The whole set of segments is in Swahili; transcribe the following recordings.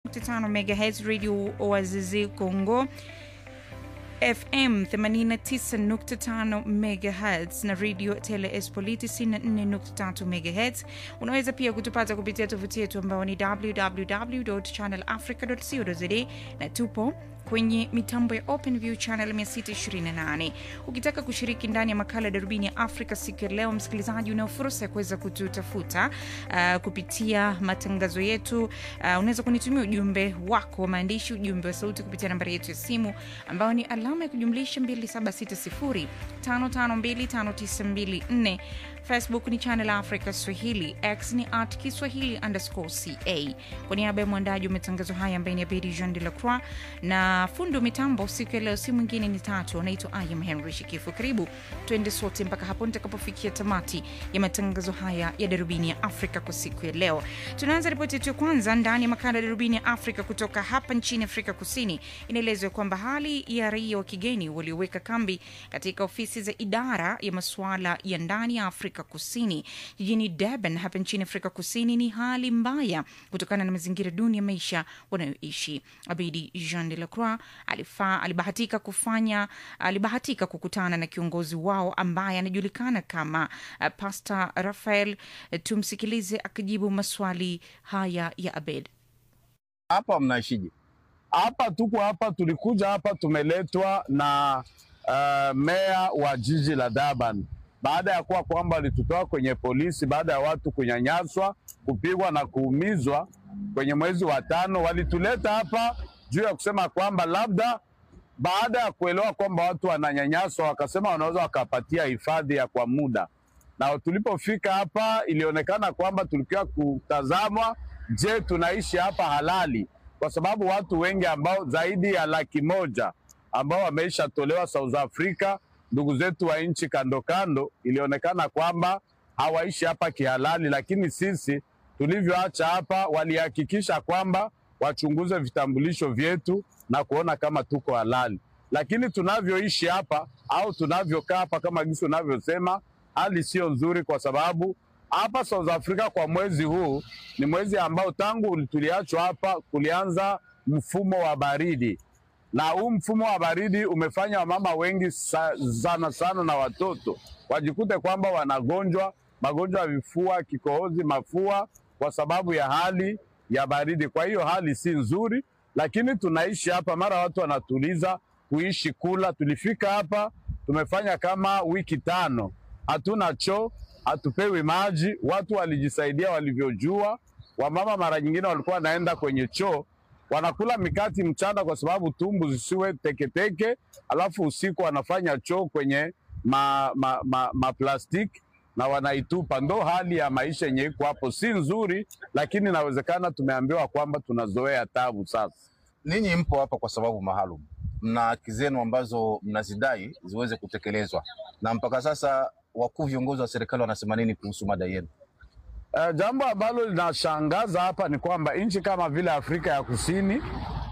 tano MHz Radio Oazizi Congo FM 89.5 MHz na Radio Tele Espoliti 94.3 MHz. Unaweza pia kutupata kupitia tovuti yetu ambayo ni www.channelafrica.co.za na tupo kwenye mitambo ya OpenView channel 628. Ukitaka kushiriki ndani ya makala ya darubini ya Afrika siku ya leo, msikilizaji, unao fursa ya kuweza kututafuta uh, kupitia matangazo yetu. Uh, unaweza kunitumia ujumbe wako wa maandishi, ujumbe wa sauti kupitia nambari yetu ya simu ambayo ni alama ya kujumlisha 2760552594. Facebook ni Channel Africa Swahili, X ni at Kiswahili underscore ca. Kwa niaba ya mwandaji wa matangazo haya ambaye ni Abedi Jean de la Croix na fundi wa mitambo siku ya leo, si mwingine ni tatu, anaitwa Ayam Henry Shikifu. Karibu tuende sote mpaka hapo nitakapofikia tamati ya matangazo haya ya darubini ya Afrika kwa siku ya leo. Tunaanza ripoti yetu ya kwanza ndani ya makala ya darubini ya Afrika kutoka hapa nchini Afrika Kusini. Inaelezwa kwamba hali ya raia wa kigeni walioweka kambi katika ofisi za idara ya masuala ya ndani ya Afrika Kusini jijini Durban hapa nchini Afrika Kusini ni hali mbaya kutokana na mazingira duni ya maisha wanayoishi. Abedi Jean de la Croix alifa, alibahatika kufanya alibahatika kukutana na kiongozi wao ambaye anajulikana kama uh, Pastor Rafael. Tumsikilize akijibu maswali haya ya Abed. Hapa mnaishije? Hapa tuko hapa, tulikuja hapa, tumeletwa na uh, meya wa jiji la Durban baada ya kuwa kwamba walitutoa kwenye polisi baada ya watu kunyanyaswa, kupigwa na kuumizwa kwenye mwezi wa tano. Walituleta hapa juu ya kusema kwamba labda baada ya kuelewa kwamba watu wananyanyaswa, wakasema wanaweza wakapatia hifadhi ya kwa muda. Na tulipofika hapa, ilionekana kwamba tulikiwa kutazamwa, je, tunaishi hapa halali? Kwa sababu watu wengi ambao zaidi ya laki moja ambao wameisha tolewa South Africa ndugu zetu wa nchi kando kando, ilionekana kwamba hawaishi hapa kihalali, lakini sisi tulivyoacha hapa, walihakikisha kwamba wachunguze vitambulisho vyetu na kuona kama tuko halali. Lakini tunavyoishi hapa au tunavyokaa hapa, kama gisi unavyosema, hali sio nzuri, kwa sababu hapa South Africa kwa mwezi huu ni mwezi ambao tangu tuliachwa hapa kulianza mfumo wa baridi na huu mfumo wa baridi umefanya wamama wengi sa, sana sana na watoto wajikute kwamba wanagonjwa magonjwa ya vifua, kikohozi, mafua kwa sababu ya hali ya baridi. Kwa hiyo hali si nzuri, lakini tunaishi hapa, mara watu wanatuliza kuishi kula. Tulifika hapa tumefanya kama wiki tano, hatuna choo, hatupewi maji. Watu walijisaidia walivyojua. Wamama mara nyingine walikuwa wanaenda kwenye choo wanakula mikati mchana kwa sababu tumbu zisiwe teketeke, alafu usiku wanafanya choo kwenye ma, ma, ma, ma plastiki na wanaitupa. Ndo hali ya maisha yenye iko hapo, si nzuri, lakini inawezekana tumeambiwa kwamba tunazoea tabu. Sasa ninyi mpo hapa kwa sababu maalum, mna haki zenu ambazo mnazidai ziweze kutekelezwa, na mpaka sasa wakuu viongozi wa serikali wanasema nini kuhusu mada yenu? Uh, jambo ambalo linashangaza hapa ni kwamba nchi kama vile Afrika ya Kusini,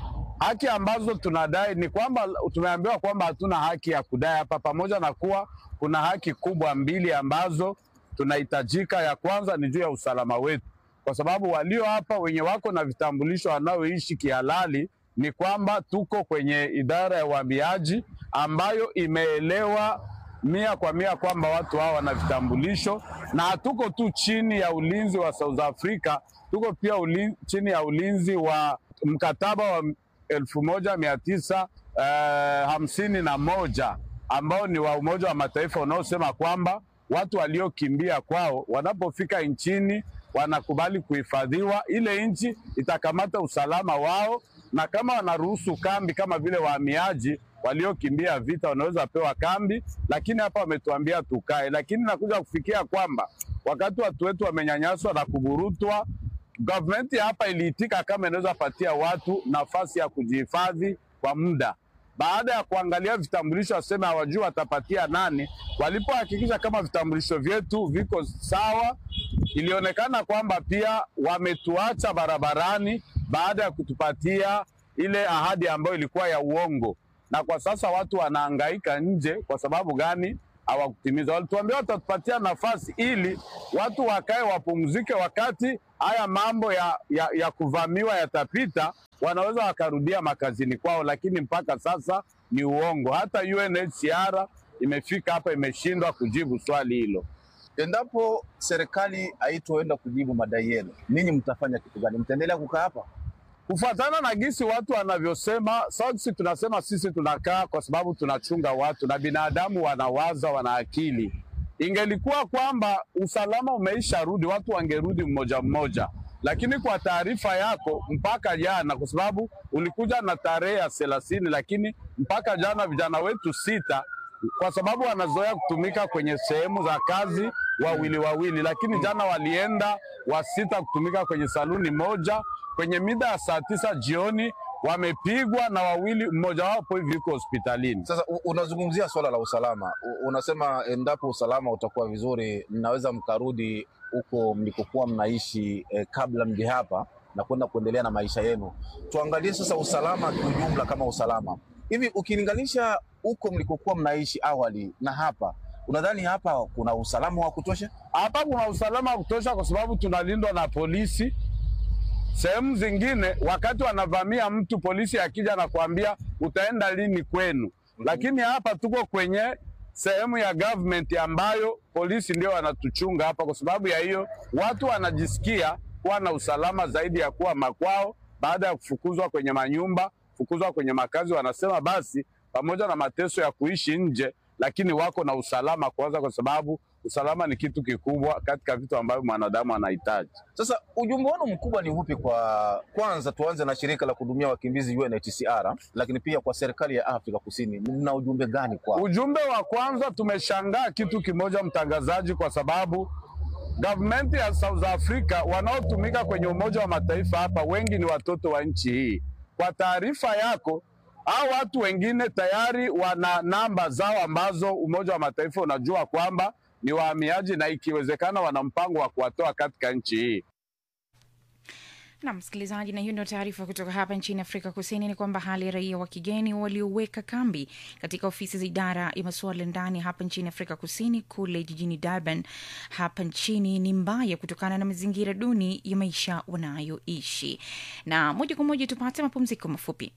haki ambazo tunadai ni kwamba tumeambiwa kwamba hatuna haki ya kudai hapa, pamoja na kuwa kuna haki kubwa mbili ambazo tunahitajika. Ya kwanza ni juu ya usalama wetu, kwa sababu walio hapa wenye wako na vitambulisho wanaoishi kihalali, ni kwamba tuko kwenye idara ya uhamiaji ambayo imeelewa mia kwa mia kwamba watu hawa wana vitambulisho na hatuko tu chini ya ulinzi wa South Africa, tuko pia ulin, chini ya ulinzi wa mkataba wa elfu moja mia tisa uh, hamsini na moja ambao ni wa Umoja wa Mataifa unaosema kwamba watu waliokimbia kwao wanapofika nchini wanakubali kuhifadhiwa. Ile nchi itakamata usalama wao, na kama wanaruhusu kambi kama vile wahamiaji waliokimbia vita wanaweza pewa kambi, lakini hapa wametuambia tukae. Lakini nakuja kufikia kwamba wakati watu wetu wamenyanyaswa na kuburutwa, gavumenti hapa iliitika kama inaweza patia watu nafasi ya kujihifadhi kwa muda. Baada ya kuangalia vitambulisho, waseme hawajui watapatia nani. Walipohakikisha kama vitambulisho vyetu viko sawa, ilionekana kwamba pia wametuacha barabarani baada ya kutupatia ile ahadi ambayo ilikuwa ya uongo na kwa sasa watu wanahangaika nje. Kwa sababu gani? Hawakutimiza. Walituambia watatupatia nafasi ili watu wakae wapumzike, wakati haya mambo ya, ya, ya kuvamiwa yatapita, wanaweza wakarudia makazini kwao, lakini mpaka sasa ni uongo. Hata UNHCR imefika hapa imeshindwa kujibu swali hilo. Endapo serikali haitoenda kujibu madai yenu, ninyi mtafanya kitu gani? Mtaendelea kukaa hapa? kufuatana na gisi watu wanavyosema. Sisi tunasema sisi tunakaa kwa sababu tunachunga watu na binadamu wanawaza, wana akili. Ingelikuwa kwamba usalama umeisha rudi, watu wangerudi mmoja mmoja, lakini kwa taarifa yako, mpaka jana, kwa sababu ulikuja na tarehe ya thelathini, lakini mpaka jana vijana wetu sita kwa sababu wanazoea kutumika kwenye sehemu za kazi wawili wawili, lakini jana walienda wasita kutumika kwenye saluni moja kwenye mida ya saa tisa jioni wamepigwa na wawili, mmoja wapo hivi yuko hospitalini. Sasa u- unazungumzia swala la usalama, U- unasema endapo usalama utakuwa vizuri, mnaweza mkarudi huko mlikokuwa mnaishi eh, kabla mje hapa na kwenda kuendelea na maisha yenu. Tuangalie sasa usalama kiujumla, kama usalama hivi, ukilinganisha huko mlikokuwa mnaishi awali na hapa, unadhani hapa kuna usalama wa kutosha? Hapa kuna usalama wa kutosha kwa sababu tunalindwa na polisi. Sehemu zingine wakati wanavamia mtu, polisi akija na kuambia utaenda lini kwenu, lakini hapa tuko kwenye sehemu ya government ambayo polisi ndio wanatuchunga hapa. Kwa sababu ya hiyo, watu wanajisikia kuwa na usalama zaidi ya kuwa makwao, baada ya kufukuzwa kwenye manyumba, kufukuzwa kwenye makazi. Wanasema basi, pamoja na mateso ya kuishi nje, lakini wako na usalama kwanza, kwa sababu usalama ni kitu kikubwa katika vitu ambavyo mwanadamu anahitaji. Sasa ujumbe wenu mkubwa ni upi? Kwa kwanza, tuanze na shirika la kuhudumia wakimbizi UNHCR, lakini pia kwa serikali ya Afrika Kusini, mna ujumbe gani kwao? Ujumbe wa kwanza, tumeshangaa kitu kimoja, mtangazaji, kwa sababu gavumenti ya South Africa wanaotumika kwenye Umoja wa Mataifa hapa wengi ni watoto wa nchi hii. Kwa taarifa yako, hao watu wengine tayari wana namba zao ambazo Umoja wa Mataifa unajua kwamba ni wahamiaji na ikiwezekana wana mpango wa kuwatoa katika nchi hii. na msikilizaji, na hiyo ndio taarifa kutoka hapa nchini Afrika Kusini, ni kwamba hali ya raia wa kigeni walioweka kambi katika ofisi za idara ya masuala ya ndani hapa nchini Afrika Kusini kule jijini Durban hapa nchini ni mbaya kutokana na mazingira duni ya maisha wanayoishi. Na moja kwa moja tupate mapumziko mafupi.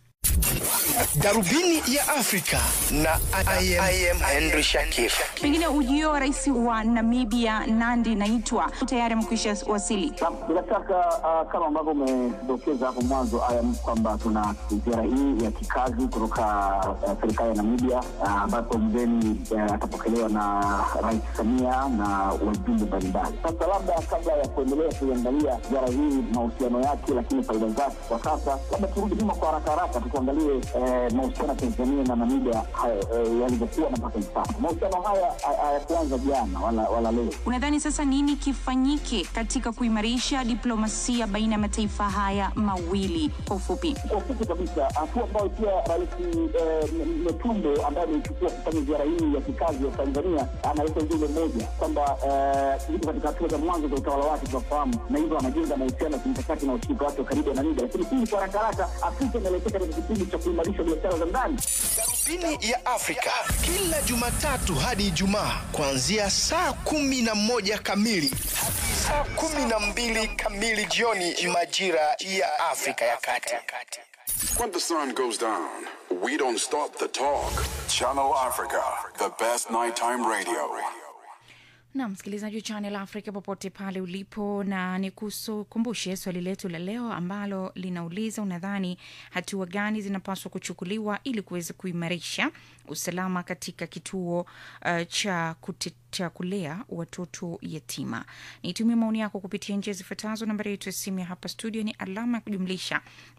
Darubini ya Afrika na I am, I am Henry Shakif. Pengine ujio wa rais wa Namibia Nandi Naitwa tayari amekwisha wasili. Bila shaka uh, kama ambavyo umedokeza hapo mwanzo ayam kwamba tuna ziara hii ya kikazi kutoka uh, serikali ya Namibia uh, ambapo mgeni uh, atapokelewa na Rais Samia na wajumbe mbalimbali. Sasa labda kabla ya kuendelea kuiangalia ziara hii mahusiano yake, lakini faida zake kwa sasa, labda turudi nyuma kwa haraka haraka tukuangalie eh, mahusiano ya Tanzania na Namibia haya, eh, yalivyokuwa na mpaka hivi sasa. Mahusiano haya ha- hayakuanza jana wala, wala leo. Unadhani sasa nini kifanyike katika kuimarisha diplomasia baina ya mataifa haya mawili? Kwa ufupi, kwa ufupi kabisa, hatua ambayo pia Rais eh, M- Metumbo ambaye ameichukua kufanya ziara hii ya kikazi ya Tanzania analeta ujumbe mmoja kwamba eh, yuko katika hatua za mwanzo za utawala wake tunafahamu, na hivyo anajenga mahusiano ya kimkakati na ushirika wake wa karibu na Namibia. Lakini hii kwa haraka haraka, Afrika inaelekea katika kipindi cha kuimarisha biashara za ndani. Darubini ya Afrika kila Jumatatu hadi Ijumaa kuanzia saa kumi na moja kamili hadi saa kumi na mbili kamili jioni majira ya Afrika ya Kati. When the sun goes down, we don't stop the talk. Channel Africa, the best nighttime radio. na msikilizaji wa Channel Africa popote pale ulipo, na nikukumbushe swali letu la leo ambalo linauliza unadhani hatua gani zinapaswa kuchukuliwa ili kuweza kuimarisha usalama katika kituo uh, cha kute cha kulea watoto yatima. Nitumie maoni yako kupitia njia zifuatazo. Nambari yetu ya simu ya hapa studio ni alama ya kujumlisha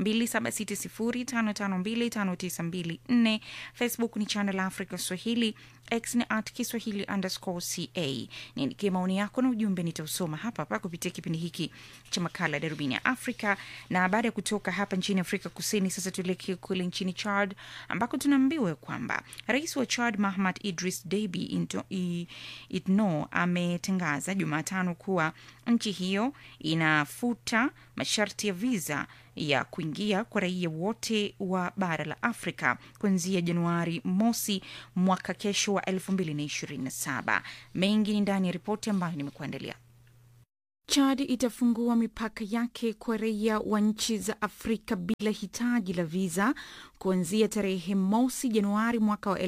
276055259254. Facebook ni Channel Africa Swahili, X ni at Kiswahili underscore ca. Niandikie maoni yako na ujumbe, nitausoma hapa hapa kupitia kipindi hiki cha makala ya Darubini ya Afrika. Na baada ya kutoka hapa nchini Afrika Kusini, sasa tuelekee kule nchini Chad ambako tunaambiwa kwamba rais wa Chad Mahamad Idris Deby Into- i- Itno ametangaza Jumatano kuwa nchi hiyo inafuta masharti ya viza ya kuingia kwa raia wote wa bara la Afrika kuanzia Januari mosi mwaka kesho wa 2027. Mengi ni ndani ya ripoti ambayo nimekuandalia. Chad itafungua mipaka yake kwa raia wa nchi za Afrika bila hitaji la viza kuanzia tarehe mosi Januari mwaka wa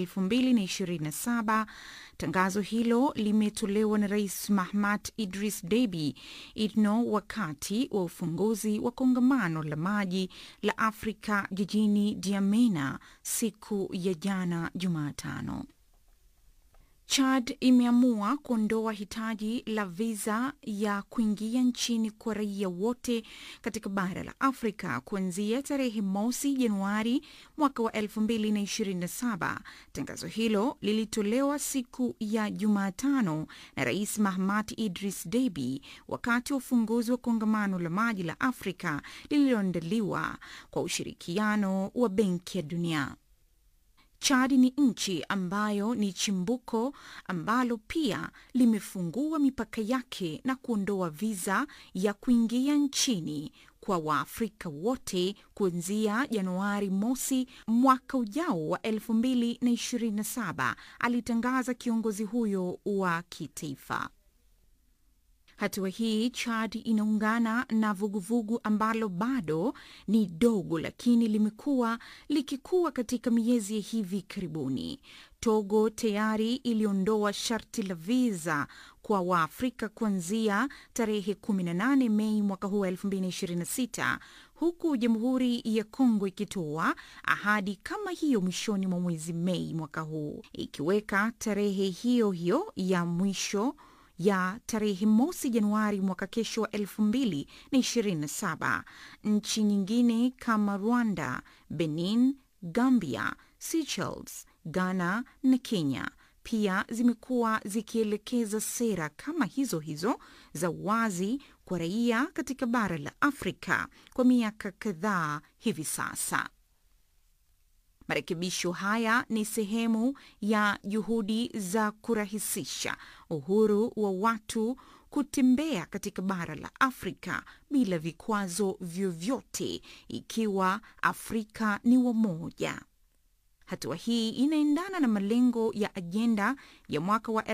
2027. Tangazo hilo limetolewa na Rais Mahamat Idris Deby Itno wakati wa ufunguzi wa kongamano la maji la Afrika jijini Diamena siku ya jana Jumatano. Chad imeamua kuondoa hitaji la viza ya kuingia nchini kwa raia wote katika bara la Afrika kuanzia tarehe mosi Januari mwaka wa 2027. Tangazo hilo lilitolewa siku ya Jumatano na Rais Mahamat Idris Deby wakati wa ufunguzi wa kongamano la maji la Afrika lililoandaliwa kwa ushirikiano wa Benki ya Dunia. Chad ni nchi ambayo ni chimbuko ambalo pia limefungua mipaka yake na kuondoa viza ya kuingia nchini kwa Waafrika wote kuanzia Januari mosi mwaka ujao wa 2027, alitangaza kiongozi huyo wa kitaifa. Hatua hii Chad inaungana na vuguvugu ambalo bado ni dogo lakini limekuwa likikua katika miezi ya hivi karibuni. Togo tayari iliondoa sharti la viza kwa Waafrika kuanzia tarehe 18 Mei mwaka huu wa 2026 huku Jamhuri ya Kongo ikitoa ahadi kama hiyo mwishoni mwa mwezi Mei mwaka huu, ikiweka tarehe hiyo hiyo ya mwisho ya tarehe mosi Januari mwaka kesho wa elfu mbili na ishirini na saba. Nchi nyingine kama Rwanda, Benin, Gambia, Seychelles, Ghana na Kenya pia zimekuwa zikielekeza sera kama hizo hizo za wazi kwa raia katika bara la Afrika kwa miaka kadhaa hivi sasa. Marekebisho haya ni sehemu ya juhudi za kurahisisha uhuru wa watu kutembea katika bara la Afrika bila vikwazo vyovyote, ikiwa Afrika ni wamoja. Hatua hii inaendana na malengo ya ajenda ya mwaka wa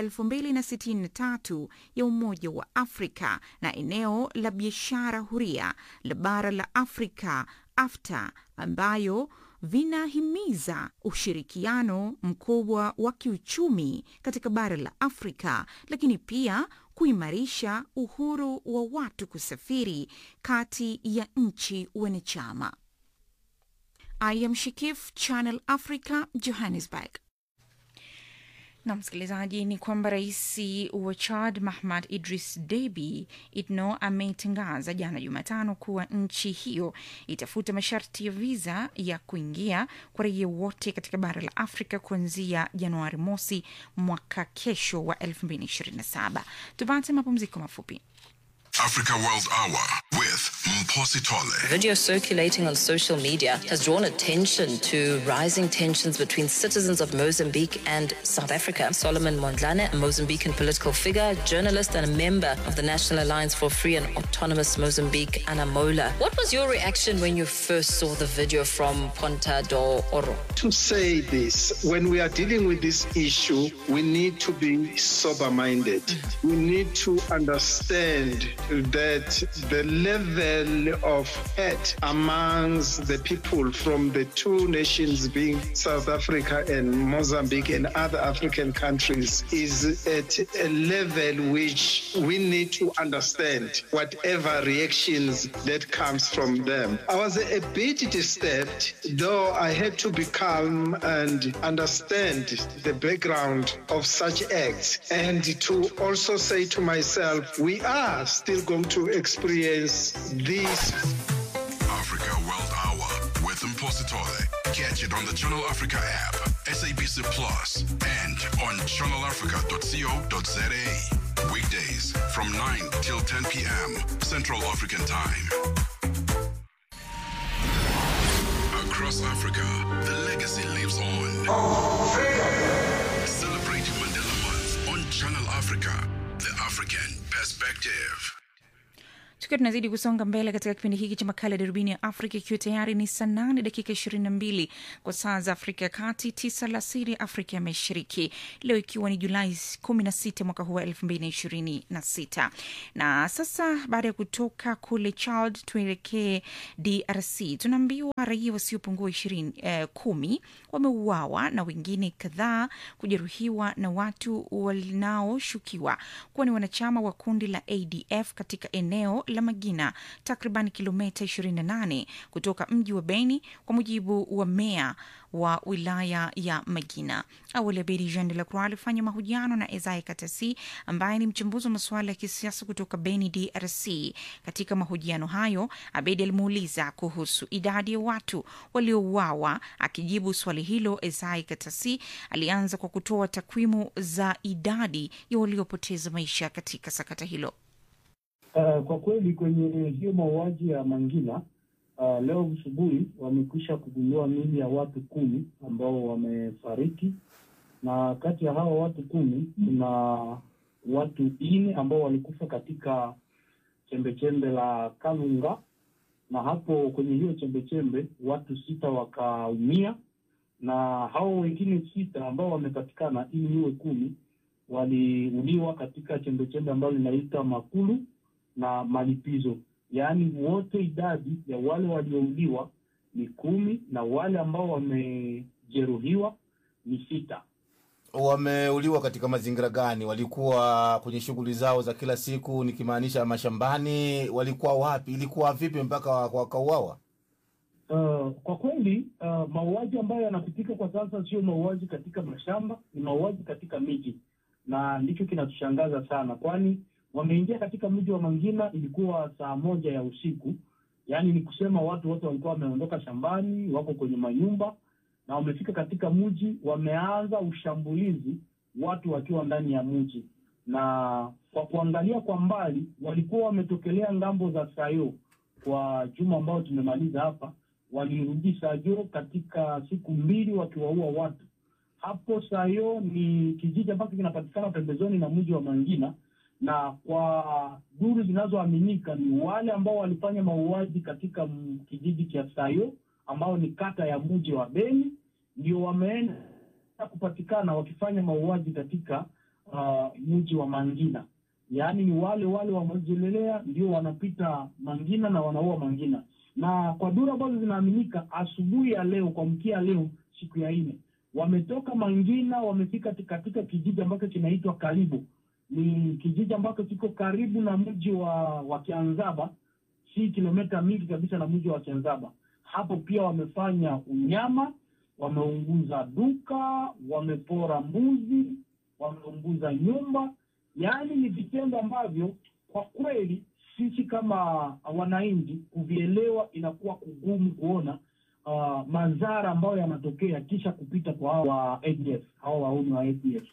2063 ya Umoja wa Afrika na eneo la biashara huria la bara la Afrika AfCFTA ambayo vinahimiza ushirikiano mkubwa wa kiuchumi katika bara la Afrika, lakini pia kuimarisha uhuru wa watu kusafiri kati ya nchi wanachama. I am Shikif, Channel Africa, Johannesburg. Na msikilizaji, ni kwamba rais wa Chad Mahamad Idris Deby Itno ametangaza jana Jumatano kuwa nchi hiyo itafuta masharti ya viza ya kuingia kwa raia wote katika bara la Afrika kuanzia Januari mosi mwaka kesho wa 2027. Tupate mapumziko mafupi. Africa World Hour with Mposi Tole. Video circulating on social media has drawn attention to rising tensions between citizens of Mozambique and South Africa. Solomon Mondlane, a Mozambican political figure, journalist, and a member of the National Alliance for Free and Autonomous Mozambique, Anamola. What was your reaction when you first saw the video from Ponta do Oro? to say this when we are dealing with this issue, we need to be sober minded. We need to understand that the level of hate amongst the people from the two nations, being South Africa and Mozambique and other African countries, is at a level which we need to understand whatever reactions that comes from them. I was a bit disturbed, though I had to be calm and understand the background of such acts and to also say to myself, we are still going to experience this. Africa World Hour with Mposi Tole. Catch it on the Channel Africa app, SABC Plus, and on channelafrica.co.za. Weekdays from 9 till 10 p.m. Central African Time. Across Africa, the legacy lives on. Celebrating Mandela Month on Channel Africa, the African perspective. tukiwa tunazidi kusonga mbele katika kipindi hiki cha makala ya darubini ya afrika ikiwa tayari ni saa nane dakika ishirini na mbili kwa saa za afrika ya kati tisa alasiri afrika ya mashariki leo ikiwa ni julai kumi na sita mwaka huu wa elfu mbili na ishirini na sita na sasa baada ya kutoka kule chad tuelekee drc tunaambiwa raia wasiopungua ishirini eh, kumi wameuawa na wengine kadhaa kujeruhiwa na watu wanaoshukiwa kuwa ni wanachama wa kundi la adf katika eneo la magina takriban kilomita 28 kutoka mji wa beni kwa mujibu wa meya wa wilaya ya magina awali abedi jean de la croix alifanya mahojiano na ezai katasi ambaye ni mchambuzi wa masuala ya kisiasa kutoka beni drc katika mahojiano hayo abedi alimuuliza kuhusu idadi ya watu waliouawa akijibu swali hilo ezai katasi alianza kwa kutoa takwimu za idadi ya waliopoteza maisha katika sakata hilo Uh, kwa kweli kwenye hiyo mauaji ya Mangina uh, leo asubuhi wamekwisha kugundua mili ya watu kumi ambao wamefariki, na kati ya hawa watu kumi kuna watu nne ambao walikufa katika chembechembe la Kalunga, na hapo kwenye hiyo chembechembe watu sita wakaumia, na hao wengine sita ambao wamepatikana ili iwe kumi waliuliwa katika chembechembe ambayo linaita Makulu na malipizo, yaani wote idadi ya wale waliouliwa ni kumi na wale ambao wamejeruhiwa ni sita. Wameuliwa katika mazingira gani? Walikuwa kwenye shughuli zao za kila siku, nikimaanisha mashambani? Walikuwa wapi? Ilikuwa vipi mpaka wakauawa? Uh, kwa kweli uh, mauaji ambayo yanapitika kwa sasa sio mauaji katika mashamba, ni mauaji katika miji, na ndicho kinatushangaza sana, kwani wameingia katika mji wa Mangina ilikuwa saa moja ya usiku, yaani ni kusema watu wote walikuwa wameondoka shambani, wako kwenye manyumba na wamefika katika mji, wameanza ushambulizi, watu wakiwa ndani ya mji, na kwa kuangalia kwa mbali walikuwa wametokelea ngambo za Sayo kwa juma ambao tumemaliza hapa, walirudi Sayo katika siku mbili wakiwaua watu hapo. Sayo ni kijiji ambacho kinapatikana pembezoni na mji wa Mangina na kwa duru zinazoaminika ni wale ambao walifanya mauaji katika kijiji cha Sayo ambao ni kata ya mji wa Beni, ndio wameenda kupatikana wakifanya mauaji katika uh, mji wa Mangina. Yaani ni wale wale wamejelelea ndio wanapita Mangina na wanaua Mangina, na kwa duru ambazo zinaaminika, asubuhi ya leo kuamkia leo, siku ya nne, wametoka Mangina wamefika katika kijiji ambacho kinaitwa Karibu ni kijiji ambacho kiko karibu na mji wa wa Kianzaba, si kilomita mingi kabisa na mji wa Kianzaba. Hapo pia wamefanya unyama, wameunguza duka, wamepora mbuzi, wameunguza nyumba. Yaani ni vitendo ambavyo kwa kweli sisi kama wananchi kuvielewa inakuwa kugumu kuona uh, madhara ambayo yanatokea kisha kupita kwa hawa ADF, hawa wauni wa ADF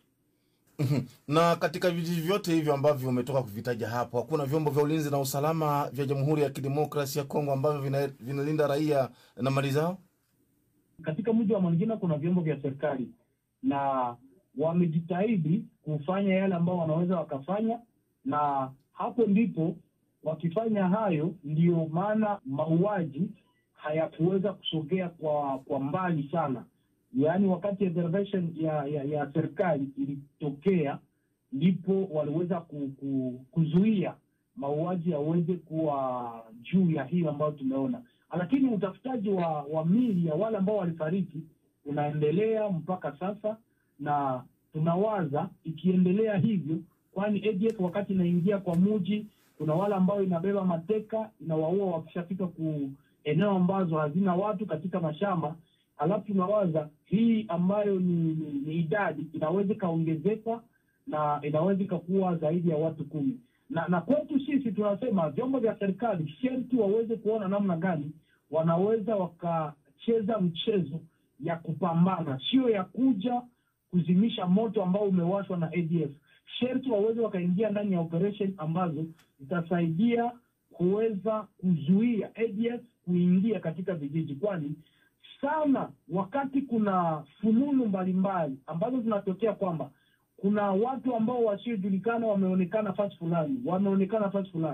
na katika vijiji vyote hivyo ambavyo umetoka kuvitaja hapo, hakuna vyombo vya ulinzi na usalama vya Jamhuri ya Kidemokrasia ya Kongo ambavyo vina, vinalinda raia na mali zao? Katika mji wa Mangina kuna vyombo vya serikali na wamejitahidi kufanya yale ambao wanaweza wakafanya, na hapo ndipo wakifanya hayo, ndiyo maana mauaji hayakuweza kusogea kwa kwa mbali sana yaani wakati intervention ya, ya, ya serikali ilitokea ndipo waliweza ku, ku, kuzuia mauaji yaweze kuwa juu ya hiyo ambayo tumeona, lakini utafutaji wa, wa mili ya wale ambao walifariki unaendelea mpaka sasa, na tunawaza ikiendelea hivyo, kwani ADF wakati inaingia kwa muji, kuna wale ambao inabeba mateka inawaua wakishafika ku eneo ambazo hazina watu katika mashamba alafu tunawaza hii ambayo ni, ni, ni idadi inaweza ikaongezeka na inaweza ikakuwa zaidi ya watu kumi na na kwetu sisi tunasema vyombo vya serikali sherti waweze kuona namna gani wanaweza wakacheza mchezo ya kupambana, sio ya kuja kuzimisha moto ambao umewashwa na ADF. Sherti waweze wakaingia ndani ya operation ambazo zitasaidia kuweza kuzuia ADF kuingia katika vijiji, kwani sana wakati kuna fununu mbalimbali ambazo zinatokea kwamba kuna watu ambao wasiojulikana wameonekana fasi fulani, wameonekana fasi fulani,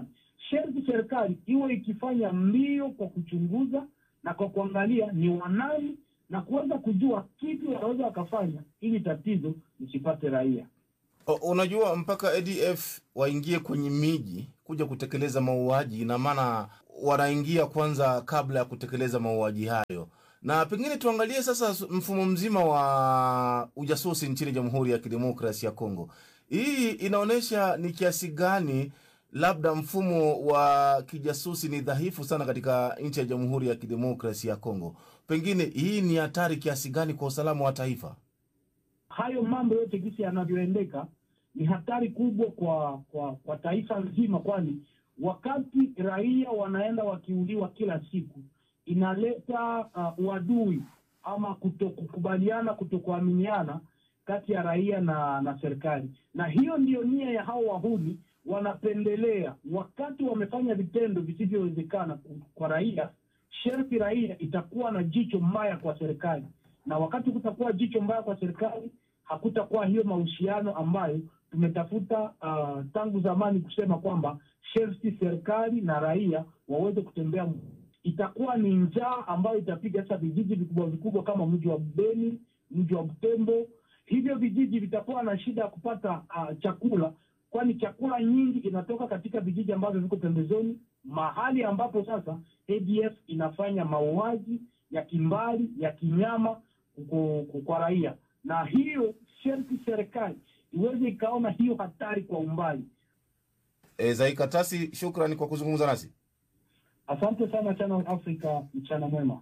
sherti serikali iwe ikifanya mbio kwa kuchunguza na kwa kuangalia ni wanani na kuweza kujua kipi wanaweza wakafanya ili tatizo lisipate raia. O, unajua mpaka ADF waingie kwenye miji kuja kutekeleza mauaji, ina maana wanaingia kwanza kabla ya kutekeleza mauaji hayo. Na pengine tuangalie sasa mfumo mzima wa ujasusi nchini Jamhuri ya Kidemokrasi ya Kongo. Hii inaonyesha ni kiasi gani labda mfumo wa kijasusi ni dhaifu sana katika nchi ya Jamhuri ya Kidemokrasi ya Kongo. Pengine hii ni hatari kiasi gani kwa usalama wa taifa? Hayo mambo yote jinsi yanavyoendeka ni hatari kubwa kwa kwa, kwa taifa nzima, kwani wakati raia wanaenda wakiuliwa kila siku inaleta uh, uadui ama kutokukubaliana, kutokuaminiana kati ya raia na na serikali, na hiyo ndiyo nia ya hao wahuni. Wanapendelea wakati wamefanya vitendo visivyowezekana kwa raia, sherti raia itakuwa na jicho mbaya kwa serikali, na wakati kutakuwa jicho mbaya kwa serikali, hakutakuwa hiyo mahusiano ambayo tumetafuta uh, tangu zamani kusema kwamba sherti serikali na raia waweze kutembea itakuwa ni njaa ambayo itapiga sasa vijiji vikubwa vikubwa kama mji wa Beni, mji wa Butembo. Hivyo vijiji vitakuwa na shida ya kupata uh, chakula, kwani chakula nyingi inatoka katika vijiji ambavyo viko pembezoni, mahali ambapo sasa ADF inafanya mauaji ya kimbali ya kinyama kwa raia, na hiyo sherti serikali iweze ikaona hiyo hatari kwa umbali. E, Zaikatasi, shukrani kwa kuzungumza nasi. Asante sana Channel Africa, mchana mwema.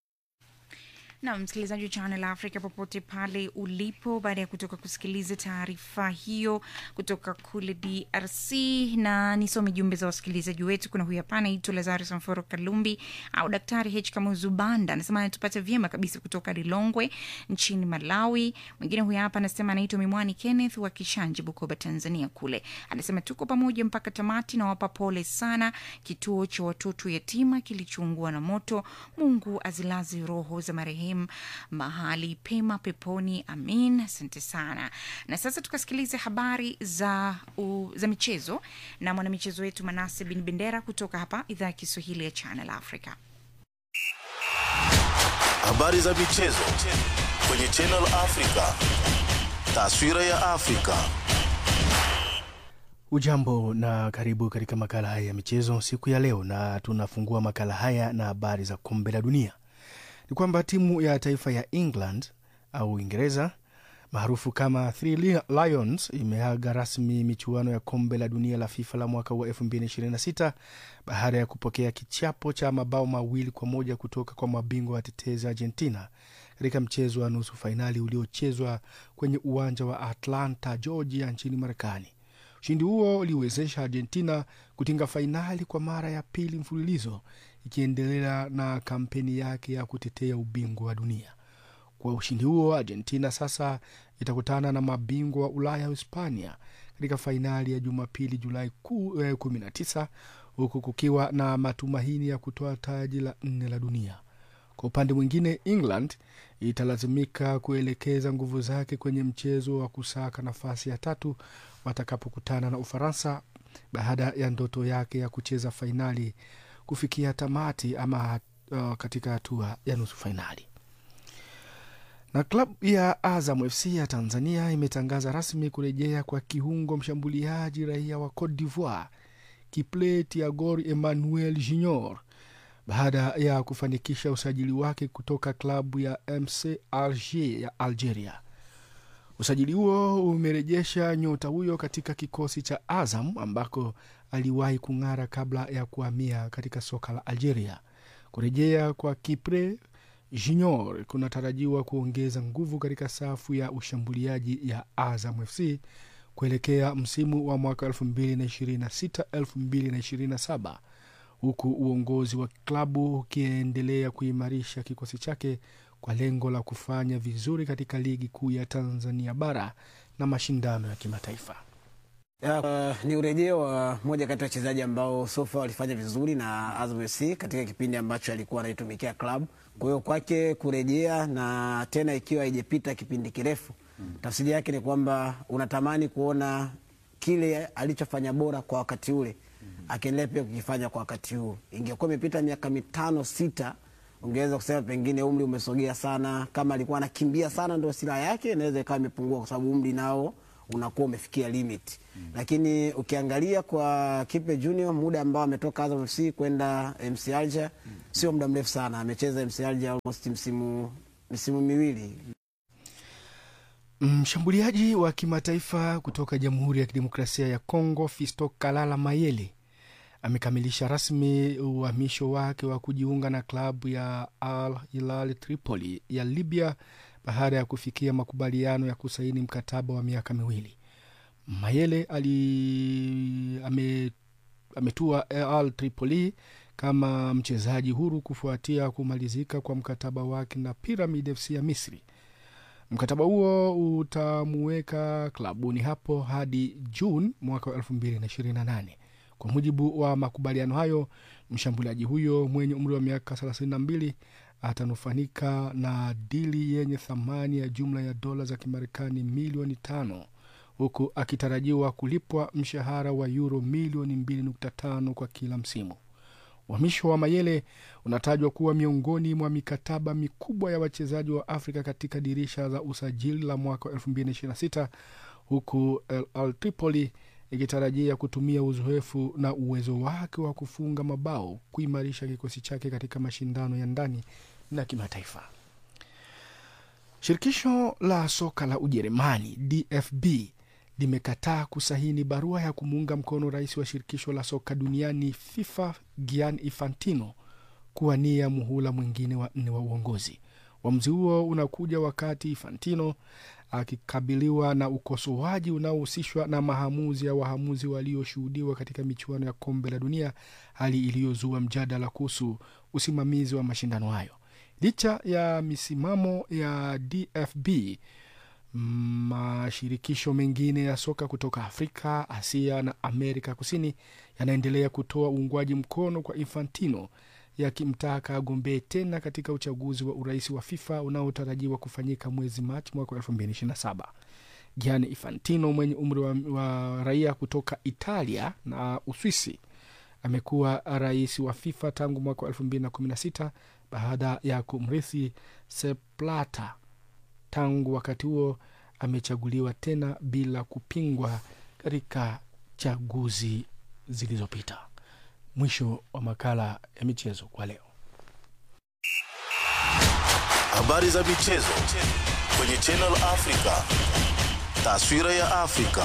na msikilizaji wa Channel Africa popote pale ulipo, baada ya kutoka kusikiliza taarifa hiyo kutoka kule DRC, na nisome jumbe za wasikilizaji wetu. Kuna huyu hapa anaitwa Lazarus Mforo Kalumbi au Daktari H Kamuzu Banda, anasema anatupata vyema kabisa kutoka Lilongwe nchini Malawi. Mwingine huyu hapa anasema anaitwa Mimwani Kenneth wa Kishanje, Bukoba, Tanzania. Kule anasema tuko pamoja mpaka tamati, na wapa pole sana kituo cha watoto yatima kilichoungua na moto. Mungu azilaze roho za marehemu mahali pema peponi, amin. Asante sana. Na sasa tukasikilize habari za, u, za michezo na mwanamichezo wetu Manase Bin Bendera kutoka hapa idhaa ya Kiswahili ya Channel Africa. Habari za michezo kwenye Channel Africa. Taswira ya Afrika. Ujambo na karibu katika makala haya ya michezo siku ya leo, na tunafungua makala haya na habari za kombe la dunia. Ni kwamba timu ya taifa ya England au Uingereza maarufu kama Three Lions imeaga rasmi michuano ya kombe la dunia la FIFA la mwaka wa 2026 baada ya kupokea kichapo cha mabao mawili kwa moja kutoka kwa mabingwa watetezi Argentina katika mchezo wa nusu fainali uliochezwa kwenye uwanja wa Atlanta, Georgia nchini Marekani. Ushindi huo uliwezesha Argentina kutinga fainali kwa mara ya pili mfululizo ikiendelea na kampeni yake ya kutetea ubingwa wa dunia. Kwa ushindi huo, Argentina sasa itakutana na mabingwa wa Ulaya wa Hispania katika fainali ya Jumapili Julai 19 huku kukiwa na matumaini ya kutoa taji la nne la dunia. Kwa upande mwingine, England italazimika kuelekeza nguvu zake kwenye mchezo wa kusaka nafasi ya tatu watakapokutana na Ufaransa baada ya ndoto yake ya kucheza fainali kufikia tamati ama uh, katika hatua ya nusu fainali. Na klabu ya Azam FC ya Tanzania imetangaza rasmi kurejea kwa kiungo mshambuliaji raia wa Cote d'Ivoire Kiple Tiagor Emmanuel Junior baada ya kufanikisha usajili wake kutoka klabu ya MC Alger ya Algeria. Usajili huo umerejesha nyota huyo katika kikosi cha Azam ambako aliwahi kung'ara kabla ya kuhamia katika soka la Algeria. Kurejea kwa Kipre Junior kunatarajiwa kuongeza nguvu katika safu ya ushambuliaji ya Azam FC kuelekea msimu wa mwaka 2026-2027 huku uongozi wa klabu ukiendelea kuimarisha kikosi chake kwa lengo la kufanya vizuri katika ligi kuu ya Tanzania bara na mashindano ya kimataifa. Ya, uh, ni urejeo wa moja kati ya wachezaji ambao sofa walifanya vizuri na Azam FC katika kipindi ambacho alikuwa anaitumikia klabu. Kwa hiyo kwake kurejea na tena ikiwa haijapita kipindi kirefu mm. Tafsiri yake ni kwamba unatamani kuona kile alichofanya bora kwa wakati ule mm. akiendelea pia kukifanya kwa wakati huu. Ingekuwa imepita miaka mitano sita, ungeweza kusema pengine umri umesogea sana. Kama alikuwa anakimbia sana ndio silaha yake, inaweza ikawa imepungua kwa sababu umri nao unakuwa umefikia limit mm. Lakini ukiangalia kwa Kipe Junior muda ambao ametoka Azam FC kwenda MC Alger mm. sio muda mrefu sana, amecheza MC Alger almost msimu misimu miwili. Mshambuliaji wa kimataifa kutoka Jamhuri ya Kidemokrasia ya Kongo Fisto Kalala Mayele amekamilisha rasmi uhamisho wake wa kujiunga na klabu ya Al Hilal Tripoli ya Libya baada ya kufikia makubaliano ya kusaini mkataba wa miaka miwili. Mayele ali ame, ametua Al Tripoli kama mchezaji huru kufuatia kumalizika kwa mkataba wake na Pyramid FC ya Misri. Mkataba huo utamuweka klabuni hapo hadi Juni mwaka wa elfu mbili na ishirini na nane. Kwa mujibu wa makubaliano hayo, mshambuliaji huyo mwenye umri wa miaka thelathini na mbili atanufanika na dili yenye thamani ya jumla ya dola za Kimarekani milioni tano huku akitarajiwa kulipwa mshahara wa yuro milioni mbili nukta tano kwa kila msimu. Uhamisho wa Mayele unatajwa kuwa miongoni mwa mikataba mikubwa ya wachezaji wa Afrika katika dirisha za usajili la mwaka wa 2026 huku Al Tripoli ikitarajia kutumia uzoefu na uwezo wake wa kufunga mabao kuimarisha kikosi chake katika mashindano ya ndani na kimataifa. Shirikisho la soka la Ujerumani DFB limekataa kusahini barua ya kumuunga mkono rais wa shirikisho la soka duniani FIFA Gianni Infantino kuwania muhula mwingine wa nne wa uongozi. Uamuzi huo unakuja wakati Infantino akikabiliwa na ukosoaji unaohusishwa na maamuzi ya wahamuzi walioshuhudiwa katika michuano ya kombe la dunia, hali iliyozua mjadala kuhusu usimamizi wa mashindano hayo. Licha ya misimamo ya DFB, mashirikisho mengine ya soka kutoka Afrika, Asia na Amerika Kusini yanaendelea kutoa uungwaji mkono kwa Infantino yakimtaka agombee tena katika uchaguzi wa urais wa FIFA unaotarajiwa kufanyika mwezi Machi mwaka elfu mbili ishirini na saba. Gianni Infantino mwenye umri wa, wa raia kutoka Italia na Uswisi amekuwa rais wa FIFA tangu mwaka wa elfu mbili na kumi na sita baada ya kumrithi Sepp Blatter. Tangu wakati huo amechaguliwa tena bila kupingwa katika chaguzi zilizopita. Mwisho wa makala ya michezo kwa leo. Habari za michezo kwenye Channel Africa. Taswira ya Afrika.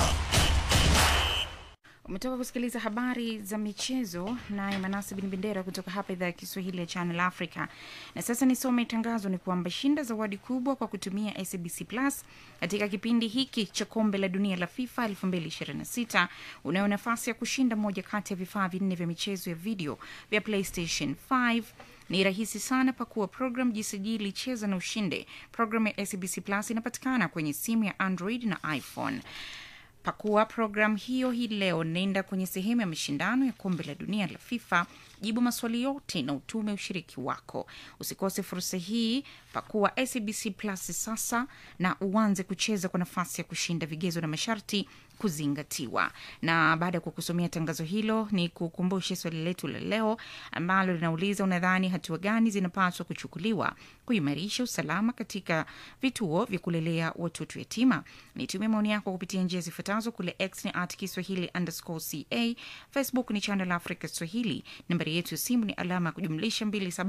Umetoka kusikiliza habari za michezo naye Manasi Bin Bendera kutoka hapa idhaa ya Kiswahili ya Channel Africa. Na sasa nisome tangazo, ni kwamba shinda zawadi kubwa kwa kutumia SABC Plus katika kipindi hiki cha kombe la dunia la FIFA 2026. Unayo nafasi ya kushinda moja kati ya vifaa vinne vya michezo ya video vya PlayStation 5 ni rahisi sana. Pakua program, jisajili, cheza na ushinde. Program ya SABC Plus inapatikana kwenye simu ya Android na iPhone. Pakua program hiyo hii leo, nenda kwenye sehemu ya mashindano ya kombe la dunia la FIFA, jibu maswali yote na utume ushiriki wako. Usikose fursa hii, pakua SABC Plus sasa na uanze kucheza kwa nafasi ya kushinda. Vigezo na masharti kuzingatiwa. Na baada ya kukusomea tangazo hilo, ni kukumbushe swali letu la leo ambalo linauliza, unadhani hatua gani zinapaswa kuchukuliwa kuimarisha usalama katika vituo vya kulelea watoto yatima? Nitumie maoni yako kupitia njia zifuatazo. Kule X ni at Kiswahili underscore ca, Facebook ni Channel Africa Swahili, nambari yetu ya simu ni alama ya kujumlisha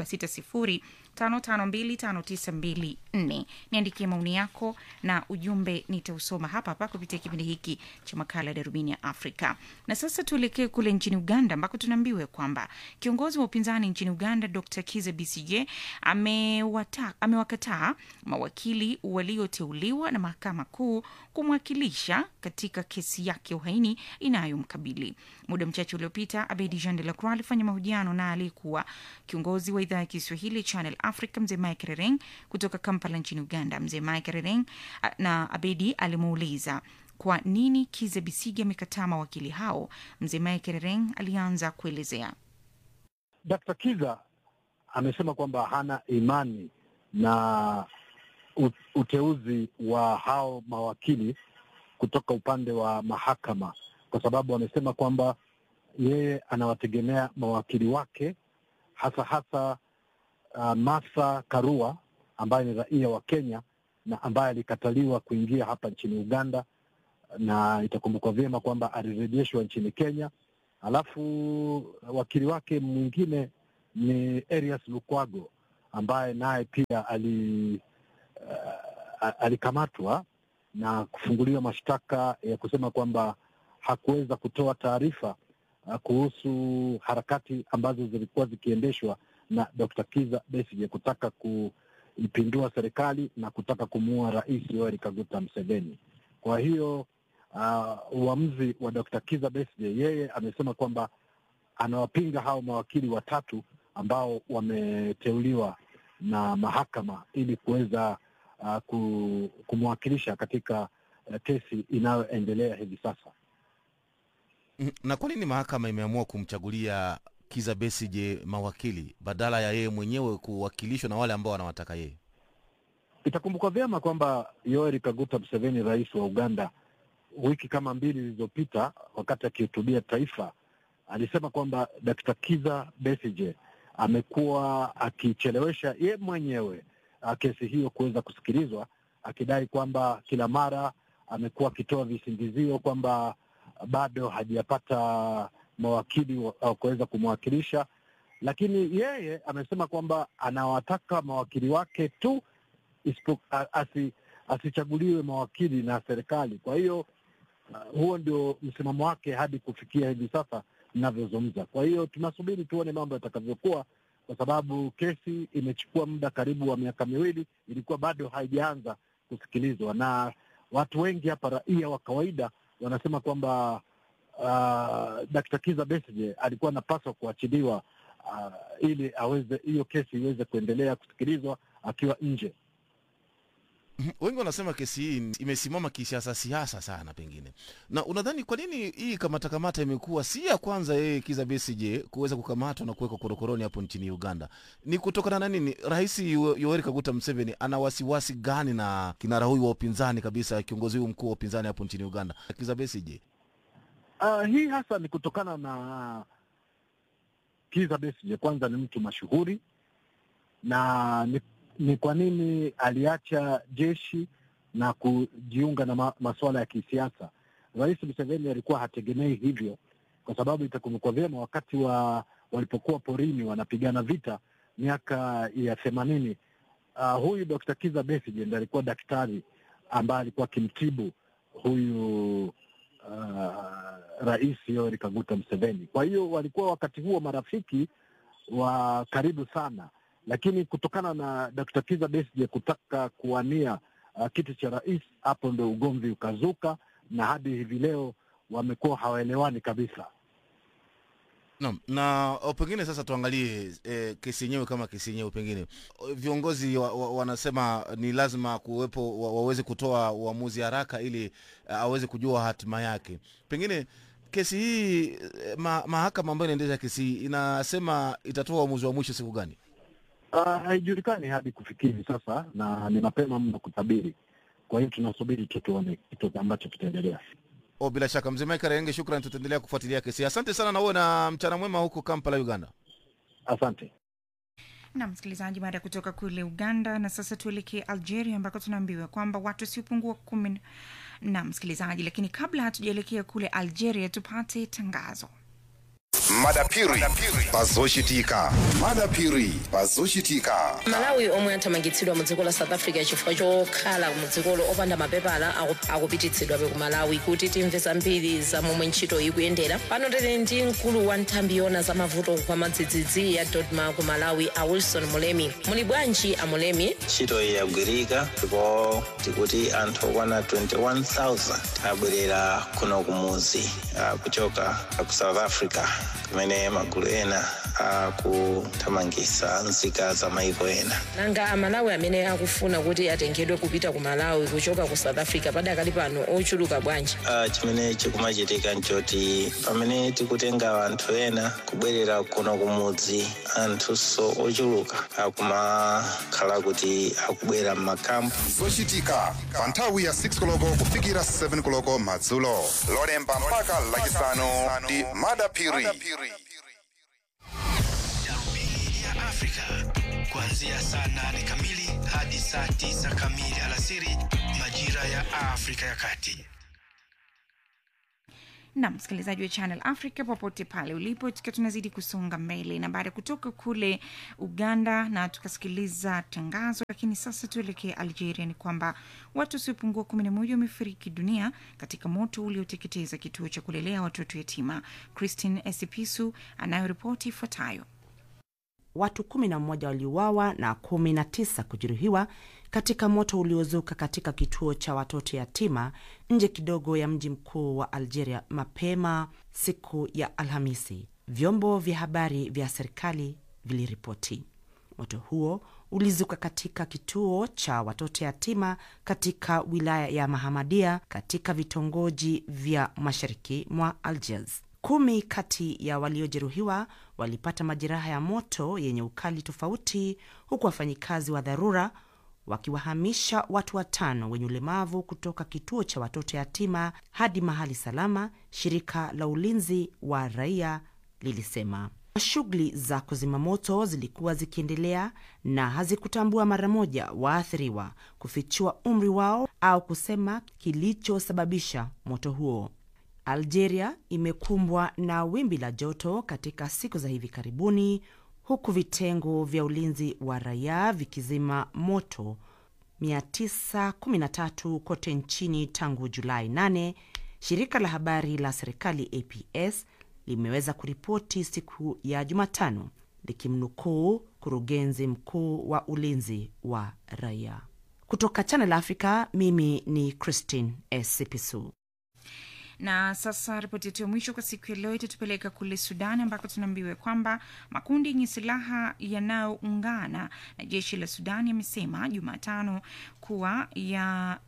276055259254. Niandikie maoni yako na ujumbe nitausoma hapa hapa kupitia kipindi hiki cha makala ya darubini ya Afrika. Na sasa tuelekee kule nchini Uganda ambako tunaambiwa kwamba kiongozi wa upinzani nchini Uganda Dr Kiza Besigye amewata- amewakataa mawakili walioteuliwa na mahakama kuu kumwakilisha katika kesi yake ya uhaini inayomkabili. Muda mchache uliopita, Abedi Jean de la Croix alifanya mahojiano na aliyekuwa kiongozi wa idhaa ya Kiswahili Channel Africa mzee Mike Rereng kutoka Kampala nchini Uganda. Mzee Mike Rereng a- na Abedi alimuuliza kwa nini Kiza Bisigi amekataa mawakili hao. Mzee Mike Rereng alianza kuelezea. Dr. Kiza amesema kwamba hana imani na u- uteuzi wa hao mawakili kutoka upande wa mahakama, kwa sababu amesema kwamba yeye anawategemea mawakili wake hasa hasa uh, Martha Karua ambaye ni raia wa Kenya na ambaye alikataliwa kuingia hapa nchini Uganda, na itakumbukwa vyema kwamba alirejeshwa nchini Kenya. Alafu wakili wake mwingine ni Erias Lukwago ambaye naye pia ali uh, alikamatwa na kufunguliwa mashtaka ya kusema kwamba hakuweza kutoa taarifa uh, kuhusu harakati ambazo zilikuwa zikiendeshwa na Dr. Kiza Besigye kutaka kuipindua serikali na kutaka kumuua Rais Yoweri Kaguta Museveni. Kwa hiyo uh, uamuzi wa Dr. Kiza Besigye, yeye amesema kwamba anawapinga hao mawakili watatu ambao wameteuliwa na mahakama ili kuweza uh, kumwakilisha katika uh, kesi inayoendelea hivi sasa. Mm, Na kwa nini mahakama imeamua kumchagulia Kiza Besigye mawakili badala ya yeye mwenyewe kuwakilishwa na wale ambao wanawataka yeye? Itakumbukwa vyema kwamba Yoweri Kaguta Museveni, rais wa Uganda, wiki kama mbili zilizopita, wakati akihutubia taifa, alisema kwamba Dkt. Kiza Besigye amekuwa akichelewesha ye mwenyewe uh, kesi hiyo kuweza kusikilizwa, akidai kwamba kila mara amekuwa akitoa visingizio kwamba bado hajapata mawakili wa wa kuweza kumwakilisha, lakini yeye amesema kwamba anawataka mawakili wake tu isipo, a- asi, asichaguliwe mawakili na serikali. Kwa hiyo uh, huo ndio msimamo wake hadi kufikia hivi sasa ninavyozungumza. Kwa hiyo tunasubiri tuone mambo yatakavyokuwa, kwa sababu kesi imechukua muda karibu wa miaka miwili, ilikuwa bado haijaanza kusikilizwa, na watu wengi hapa, raia wa kawaida, wanasema kwamba uh, Dkt. Kiza Besigye alikuwa anapaswa kuachiliwa uh, ili aweze hiyo kesi iweze kuendelea kusikilizwa akiwa nje. Wengi wanasema kesi hii imesimama kisiasa siasa sana pengine. Na unadhani kwa nini hii kamata kamata imekuwa si ya kwanza yeye Kiza Besigye kuweza kukamatwa na kuwekwa korokoroni hapo nchini Uganda? Ni kutokana na nini? Rais Yo- Yoweri Kaguta Museveni ana wasiwasi gani na kinara huyu wa upinzani kabisa, kiongozi huyu mkuu wa upinzani hapo nchini Uganda, Kiza Besigye? Uh, hii hasa ni kutokana na Kiza Besigye, kwanza ni mtu mashuhuri na ni, ni kwa nini aliacha jeshi na kujiunga na ma, masuala ya kisiasa. Rais Museveni alikuwa hategemei hivyo, kwa sababu itakumbukwa vyema wakati wa walipokuwa porini wanapigana vita miaka ya themanini. Uh, huyu Dr. Kiza Besigye ndiye alikuwa daktari ambaye alikuwa akimtibu huyu uh, Rais Yoweri Kaguta Museveni. Kwa hiyo walikuwa wakati huo marafiki wa karibu sana, lakini kutokana na Dr. Kiza Besigye kutaka kuwania uh, kiti cha rais, hapo ndo ugomvi ukazuka, na hadi hivi leo wamekuwa hawaelewani kabisa. Naam, na o, pengine sasa tuangalie e, kesi yenyewe kama kesi yenyewe pengine O, viongozi wa, wa, wanasema ni lazima kuwepo wa, waweze kutoa uamuzi haraka ili a, aweze kujua hatima yake. Pengine kesi hii e, ma, mahakama ambayo inaendesha kesi hii inasema itatoa uamuzi wa mwisho siku gani? Uh, haijulikani hadi kufikia hivi sasa, na ni mapema mno kutabiri. Kwa hiyo tunasubiri tu tuone kitu ambacho kitaendelea. O, bila shaka mzee Michael Renge, shukrani, tutaendelea kufuatilia kesi. hii. Asante sana na uwe na mchana mwema huko Kampala, Uganda. Asante. na msikilizaji, baada ya kutoka kule Uganda, na sasa tuelekee Algeria ambako tunaambiwa kwamba watu wasiopungua kumi na msikilizaji, lakini kabla hatujaelekea kule Algeria, tupate tangazo. madapiri pazoshitika madapiri pazoshitika malawi omwe athamangitsidwa mu dziko la south africa chifukwa chokhala mu dzikolo opanda mapepala aku- akupititsidwabe ku malawi kuti timve zambiri za momwe ntchito ikuyendera pano tili ndi mkulu wa nthambi yona za mavuto kwa madzidzidzi ya dodma ku malawi a wilson mulemi muli bwanji a mulemi ntchito iyi yagwirika ndipo tikuti anthu okwana 21000 abwerera kuno kumuzi ah, kuchoka ku south africa kumene magulu ena akuthamangisa nzika za maiko ena nanga amalawi amene akufuna kuti atengedwe kupita ku malawi kuchoka ku south africa padakali pano ochuluka bwanji Ah, chimene chikumachitika nchoti pamene tikutenga anthu ena kubwerera kuno kumudzi anthunso ochuluka akumakhala kuti akubwera m'makampu zochitika pa nthawi ya 6 koloko kufikira 7 koloko madzulo lolemba mpaka lachisanu ndi madapiri ya Afrika kuanzia saa nane kamili hadi saa tisa kamili alasiri majira ya Afrika ya Kati. na msikilizaji wa channel africa popote pale ulipo tukiwa tunazidi kusonga mbele na baada ya kutoka kule uganda na tukasikiliza tangazo lakini sasa tuelekee algeria ni kwamba watu wasiopungua kumi na moja wamefariki dunia katika moto ulioteketeza kituo cha kulelea watoto yatima christine esipisu anayoripoti ifuatayo watu kumi na mmoja waliuawa na kumi na tisa kujeruhiwa katika moto uliozuka katika kituo cha watoto yatima nje kidogo ya mji mkuu wa Algeria mapema siku ya Alhamisi, vyombo vya habari vya serikali viliripoti. Moto huo ulizuka katika kituo cha watoto yatima katika wilaya ya Mahamadia katika vitongoji vya mashariki mwa Algiers. Kumi kati ya waliojeruhiwa walipata majeraha ya moto yenye ukali tofauti, huku wafanyikazi wa dharura wakiwahamisha watu watano wenye ulemavu kutoka kituo cha watoto yatima hadi mahali salama, shirika la ulinzi wa raia lilisema. Shughuli za kuzima moto zilikuwa zikiendelea na hazikutambua mara moja waathiriwa, kufichua umri wao au kusema kilichosababisha moto huo. Algeria imekumbwa na wimbi la joto katika siku za hivi karibuni, huku vitengo vya ulinzi wa raia vikizima moto 913 kote nchini tangu Julai 8. Shirika la habari la serikali APS limeweza kuripoti siku ya Jumatano likimnukuu kurugenzi mkuu wa ulinzi wa raia. Kutoka Channel Africa, mimi ni Christine Esipisu. na sasa ripoti yetu ya mwisho kwa siku ya leo itatupeleka kule Sudan ambako tunaambiwa kwamba makundi yenye silaha yanayoungana na jeshi la Sudan yamesema Jumatano kuwa ya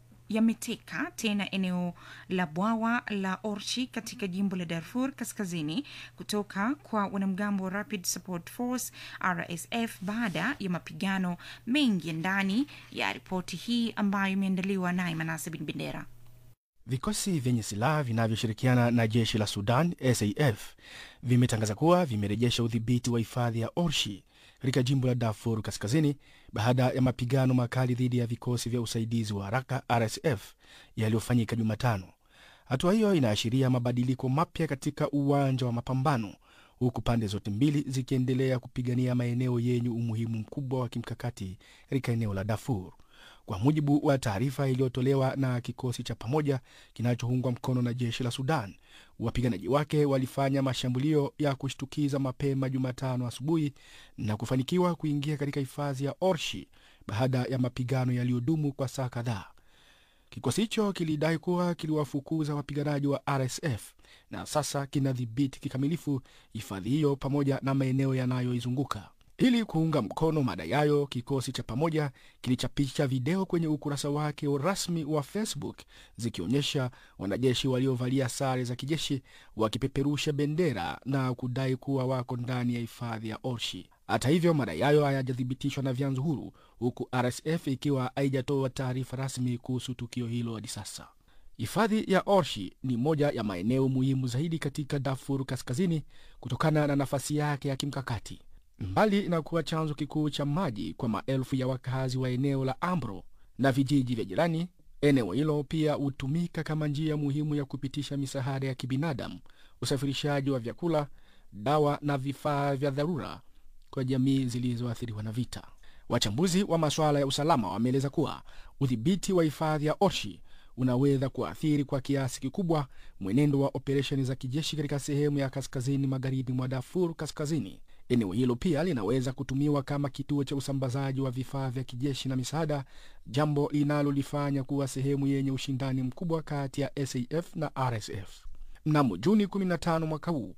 yameteka tena eneo la bwawa la Orchi katika jimbo la Darfur kaskazini kutoka kwa wanamgambo wa Rapid Support Force RSF baada ya mapigano mengi ya ndani ya ripoti hii ambayo imeandaliwa naye Manase Bin Bendera. Vikosi vyenye silaha vinavyoshirikiana na jeshi la Sudan SAF vimetangaza kuwa vimerejesha udhibiti wa hifadhi ya Orshi katika jimbo la Darfur kaskazini baada ya mapigano makali dhidi ya vikosi vya usaidizi wa haraka RSF yaliyofanyika Jumatano. Hatua hiyo inaashiria mabadiliko mapya katika uwanja wa mapambano, huku pande zote mbili zikiendelea kupigania maeneo yenye umuhimu mkubwa wa kimkakati katika eneo la Darfur. Kwa mujibu wa taarifa iliyotolewa na kikosi cha pamoja kinachoungwa mkono na jeshi la Sudan, wapiganaji wake walifanya mashambulio ya kushtukiza mapema Jumatano asubuhi na kufanikiwa kuingia katika hifadhi ya Orshi baada ya mapigano yaliyodumu kwa saa kadhaa. Kikosi hicho kilidai kuwa kiliwafukuza wapiganaji wa RSF na sasa kinadhibiti kikamilifu hifadhi hiyo pamoja na maeneo yanayoizunguka. Ili kuunga mkono madai hayo, kikosi cha pamoja kilichapisha video kwenye ukurasa wake rasmi wa Facebook zikionyesha wanajeshi waliovalia sare za kijeshi wakipeperusha bendera na kudai kuwa wako ndani ya hifadhi ya Orshi. Hata hivyo, madai hayo hayajathibitishwa na vyanzo huru, huku RSF ikiwa haijatoa taarifa rasmi kuhusu tukio hilo hadi sasa. Hifadhi ya Orshi ni moja ya maeneo muhimu zaidi katika Darfur Kaskazini kutokana na nafasi yake ya kimkakati. Mbali na kuwa chanzo kikuu cha maji kwa maelfu ya wakazi wa eneo la Ambro na vijiji vya jirani, eneo hilo pia hutumika kama njia muhimu ya kupitisha misaada ya kibinadamu, usafirishaji wa vyakula, dawa na vifaa vya dharura kwa jamii zilizoathiriwa na vita. Wachambuzi wa masuala ya usalama wameeleza kuwa udhibiti wa hifadhi ya Orshi unaweza kuathiri kwa kiasi kikubwa mwenendo wa operesheni za kijeshi katika sehemu ya kaskazini magharibi mwa Darfur Kaskazini. Eneo hilo pia linaweza kutumiwa kama kituo cha usambazaji wa vifaa vya kijeshi na misaada, jambo linalolifanya kuwa sehemu yenye ushindani mkubwa kati ya SAF na RSF. Mnamo Juni 15 mwaka huu,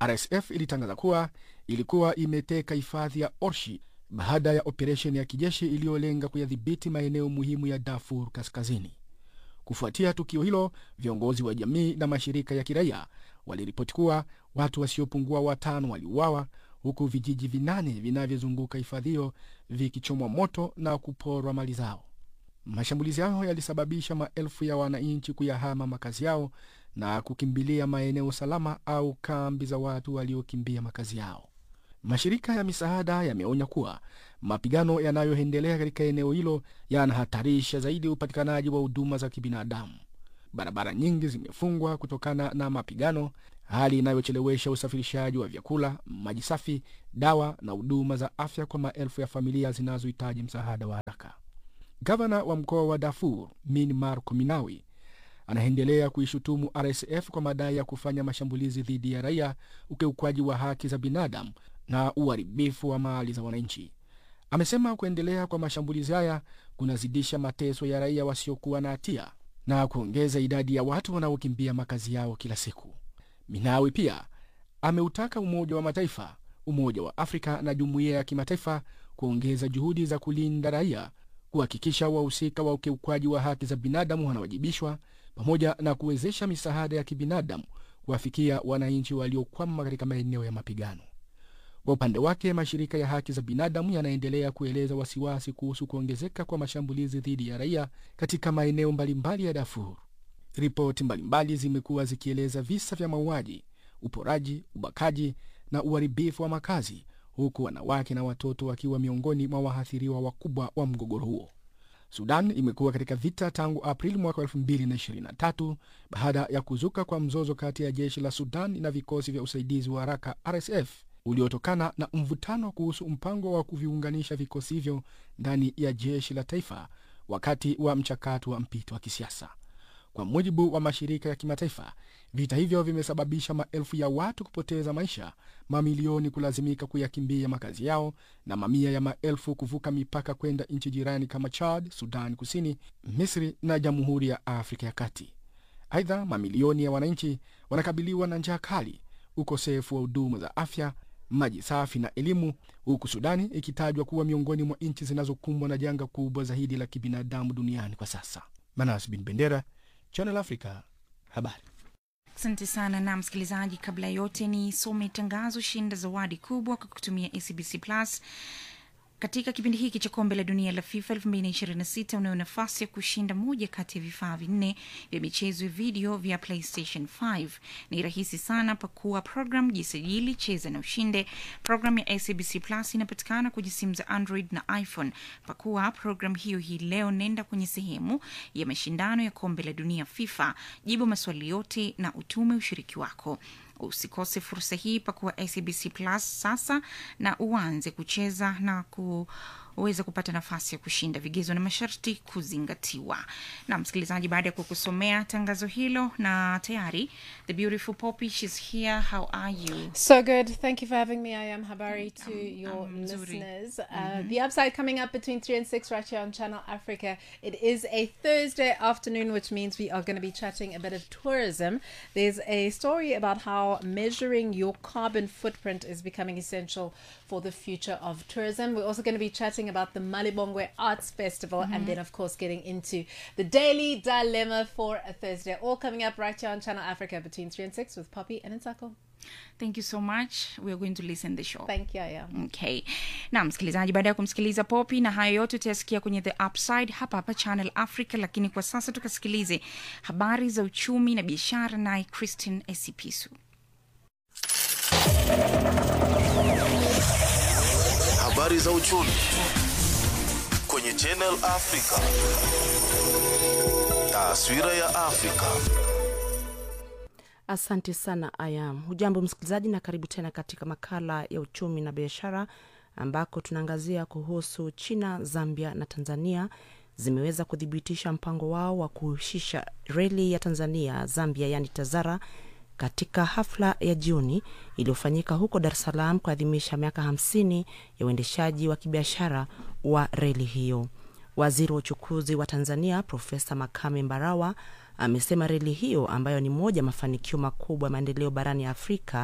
RSF ilitangaza kuwa ilikuwa imeteka hifadhi ya Orshi baada ya operesheni ya kijeshi iliyolenga kuyadhibiti maeneo muhimu ya Darfur Kaskazini. Kufuatia tukio hilo, viongozi wa jamii na mashirika ya kiraia waliripoti kuwa watu wasiopungua watano waliuawa huku vijiji vinane vinavyozunguka hifadhi hiyo vikichomwa moto na kuporwa mali zao. Mashambulizi hayo yalisababisha maelfu ya wananchi kuyahama makazi yao na kukimbilia maeneo salama au kambi za watu waliokimbia makazi yao. Mashirika ya misaada yameonya kuwa mapigano yanayoendelea katika eneo hilo yanahatarisha zaidi upatikanaji wa huduma za kibinadamu. Barabara nyingi zimefungwa kutokana na mapigano, hali inayochelewesha usafirishaji wa vyakula, maji safi, dawa na huduma za afya kwa maelfu ya familia zinazohitaji msaada wa haraka. Gavana wa mkoa wa Darfur Min Marco Minawi anaendelea kuishutumu RSF kwa madai ya kufanya mashambulizi dhidi ya raia, ukiukwaji wa haki za binadamu na uharibifu wa mali za wananchi. Amesema kuendelea kwa mashambulizi haya kunazidisha mateso ya raia wasiokuwa na hatia na kuongeza idadi ya watu wanaokimbia makazi yao kila siku. Minawi pia ameutaka Umoja wa Mataifa, Umoja wa Afrika na jumuiya ya kimataifa kuongeza juhudi za kulinda raia, kuhakikisha wahusika wa ukiukwaji wa haki za binadamu wanawajibishwa, pamoja na kuwezesha misaada ya kibinadamu kuwafikia wananchi waliokwama katika maeneo ya mapigano. Kwa upande wake, mashirika ya haki za binadamu yanaendelea kueleza wasiwasi kuhusu kuongezeka kwa mashambulizi dhidi ya raia katika maeneo mbalimbali ya Darfur. Ripoti mbalimbali zimekuwa zikieleza visa vya mauaji, uporaji, ubakaji na uharibifu wa makazi, huku wanawake na watoto wakiwa miongoni mwa waathiriwa wakubwa wa mgogoro huo. Sudan imekuwa katika vita tangu Aprili mwaka 2023 baada ya kuzuka kwa mzozo kati ya jeshi la Sudan na vikosi vya usaidizi wa haraka RSF uliotokana na mvutano kuhusu mpango wa kuviunganisha vikosi hivyo ndani ya jeshi la taifa wakati wa mchakato wa mpito wa kisiasa. Kwa mujibu wa mashirika ya kimataifa, vita hivyo vimesababisha maelfu ya watu kupoteza maisha, mamilioni kulazimika kuyakimbia makazi yao na mamia ya maelfu kuvuka mipaka kwenda nchi jirani kama Chad, Sudan Kusini, Misri na Jamhuri ya Afrika ya Kati. Aidha, mamilioni ya wananchi wanakabiliwa na njaa kali, ukosefu wa huduma za afya, maji safi na elimu, huku Sudani ikitajwa kuwa miongoni mwa nchi zinazokumbwa na janga kubwa zaidi la kibinadamu duniani kwa sasa. Manas bin Bendera, Channel Africa, habari. Asante sana na msikilizaji, kabla ya yote ni some tangazo. Shinda zawadi kubwa kwa kutumia ACBC Plus katika kipindi hiki cha kombe la dunia la FIFA 2026 unayo nafasi ya kushinda moja kati ya vifaa vinne vya michezo ya video vya PlayStation 5. Ni rahisi sana, pakua program, jisajili, cheza na ushinde. Program ya ACBC Plus inapatikana kwenye simu za Android na iPhone. Pakua program hiyo hii leo, nenda kwenye sehemu ya mashindano ya kombe la dunia FIFA, jibu maswali yote na utume ushiriki wako. Usikose fursa hii, pakuwa SABC Plus sasa na uanze kucheza na kuweza kupata nafasi ya kushinda. Vigezo na masharti kuzingatiwa. Na msikilizaji, baada ya kukusomea tangazo hilo, na tayari the beautiful Poppy, she's here. How are you? So good. Thank you for having me. I am Habari to your listeners. Uh, Mhm. The upside coming up between 3 and 6 right here on Channel Africa. It is a Thursday afternoon, which means we are going to be chatting a bit of tourism. There's a story about how measuring your carbon footprint is becoming essential for the future of tourism. We're also going to be chatting about the Malibongwe Arts Festival and Mhm. then, of course, getting into the Daily Dilemma for a Thursday. All coming up right here on Channel Africa between 3 and 6 with Poppy and Nsako. Thank you so much. We are going to listen the show. Thank you, yeah. Okay. Na msikilizaji, baada ya kumsikiliza Poppy na hayo yote utayasikia kwenye The Upside hapa hapa Channel Africa, lakini kwa sasa tukasikilize habari za uchumi na biashara naye Christine Esipisu. Habari za uchumi kwenye Channel Africa. Taswira ya Afrika. Asante sana Ayam. Hujambo msikilizaji, na karibu tena katika makala ya uchumi na biashara, ambako tunaangazia kuhusu China, Zambia na Tanzania zimeweza kuthibitisha mpango wao wa kuhusisha reli ya Tanzania Zambia, yani TAZARA katika hafla ya jioni iliyofanyika huko Dar es Salaam kuadhimisha miaka hamsini ya uendeshaji wa kibiashara wa reli hiyo. Waziri wa uchukuzi wa Tanzania Profesa Makame Mbarawa amesema reli hiyo ambayo ni moja ya mafanikio makubwa ya maendeleo barani Afrika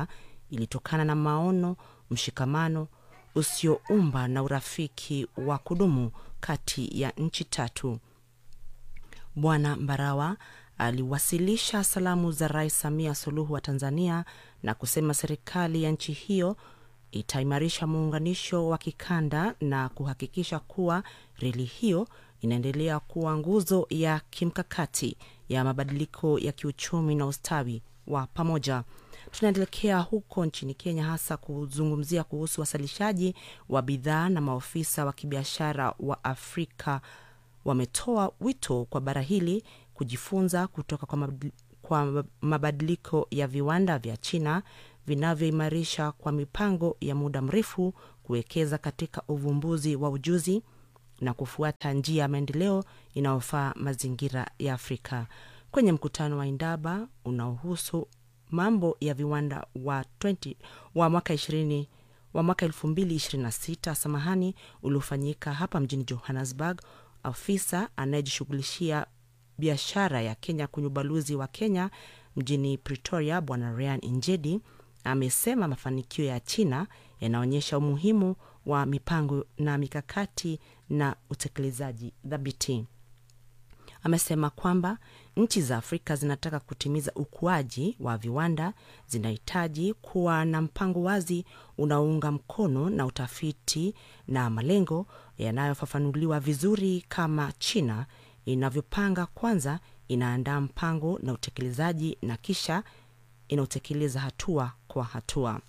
ilitokana na maono, mshikamano usioumba na urafiki wa kudumu kati ya nchi tatu. Bwana Mbarawa aliwasilisha salamu za Rais Samia Suluhu wa Tanzania na kusema serikali ya nchi hiyo itaimarisha muunganisho wa kikanda na kuhakikisha kuwa reli hiyo inaendelea kuwa nguzo ya kimkakati ya mabadiliko ya kiuchumi na ustawi wa pamoja. Tunaelekea huko nchini Kenya, hasa kuzungumzia kuhusu wasalishaji wa bidhaa na maofisa wa kibiashara wa Afrika wametoa wito kwa bara hili kujifunza kutoka kwa, mabadili, kwa mabadiliko ya viwanda vya China vinavyoimarisha kwa mipango ya muda mrefu kuwekeza katika uvumbuzi wa ujuzi na kufuata njia ya maendeleo inayofaa mazingira ya Afrika. Kwenye mkutano wa Indaba unaohusu mambo ya viwanda wa 20, wa mwaka 20 wa mwaka 2026 samahani, uliofanyika hapa mjini Johannesburg, afisa anayejishughulishia biashara ya Kenya kwenye ubalozi wa Kenya mjini Pretoria, Bwana Ryan Injedi amesema mafanikio ya China yanaonyesha umuhimu wa mipango na mikakati na utekelezaji thabiti. Amesema kwamba nchi za Afrika zinataka kutimiza ukuaji wa viwanda, zinahitaji kuwa na mpango wazi unaounga mkono na utafiti na malengo yanayofafanuliwa vizuri, kama China inavyopanga. Kwanza inaandaa mpango na utekelezaji na kisha inaotekeleza hatua kwa hatua.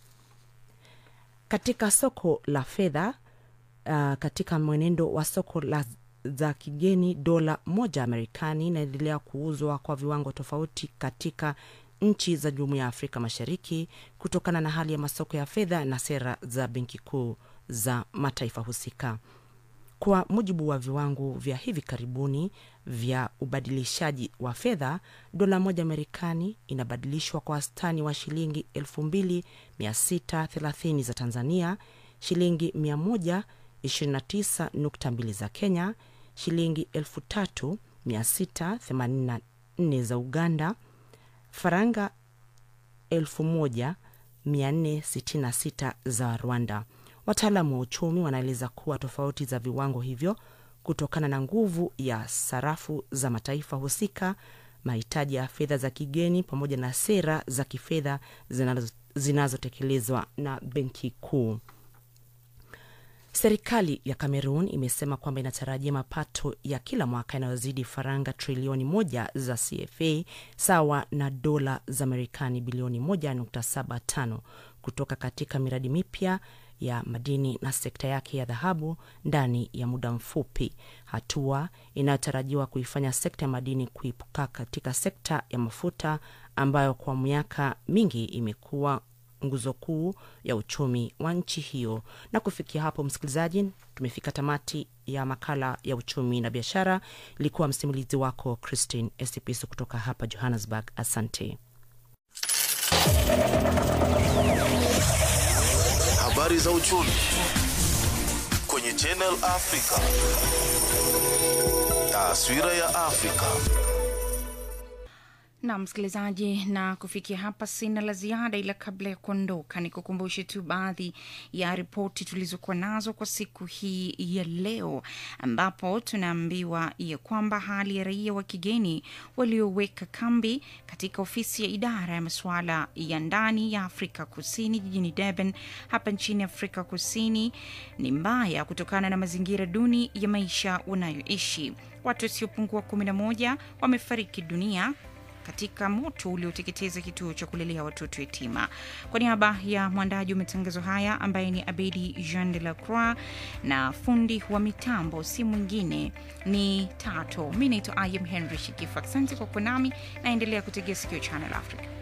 Katika soko la fedha uh, katika mwenendo wa soko la za kigeni, dola moja Marekani inaendelea kuuzwa kwa viwango tofauti katika nchi za Jumuiya ya Afrika Mashariki kutokana na hali ya masoko ya fedha na sera za benki kuu za mataifa husika. Kwa mujibu wa viwango vya hivi karibuni vya ubadilishaji wa fedha, dola moja Marekani inabadilishwa kwa wastani wa shilingi 2630 za Tanzania, shilingi 129.2 za Kenya, shilingi 3684 za Uganda, faranga 1466 za Rwanda. Wataalamu wa uchumi wanaeleza kuwa tofauti za viwango hivyo kutokana na nguvu ya sarafu za mataifa husika, mahitaji ya fedha za kigeni, pamoja na sera za kifedha zinazotekelezwa na benki kuu. Serikali ya Cameroon imesema kwamba inatarajia mapato ya kila mwaka yanayozidi faranga trilioni moja za CFA sawa na dola za Marekani bilioni 1.75 kutoka katika miradi mipya ya madini na sekta yake ya dhahabu ndani ya muda mfupi, hatua inayotarajiwa kuifanya sekta ya madini kuipuka katika sekta ya mafuta ambayo kwa miaka mingi imekuwa nguzo kuu ya uchumi wa nchi hiyo. Na kufikia hapo, msikilizaji, tumefika tamati ya makala ya uchumi na biashara. Ilikuwa msimulizi wako Christine Esipiso kutoka hapa Johannesburg. Asante. Habari za uchumi kwenye Channel Africa. Taswira ya Afrika. na msikilizaji, na kufikia hapa sina la ziada, ila kabla ya kuondoka, ni kukumbushe tu baadhi ya ripoti tulizokuwa nazo kwa siku hii ya leo, ambapo tunaambiwa ya kwamba hali ya raia wa kigeni walioweka kambi katika ofisi ya idara ya masuala ya ndani ya Afrika Kusini jijini Durban hapa nchini Afrika Kusini ni mbaya kutokana na mazingira duni ya maisha wanayoishi. Watu wasiopungua 11 wamefariki dunia katika moto ulioteketeza kituo cha kulelea watoto yatima. Kwa niaba ya mwandaji wa matangazo haya ambaye ni Abedi Jean de la Croix na fundi wa mitambo si mwingine ni Tato, mi naitwa Ayem Henry Shikifu. Asante kwa kuwa nami, naendelea kutegea sikio Channel Africa.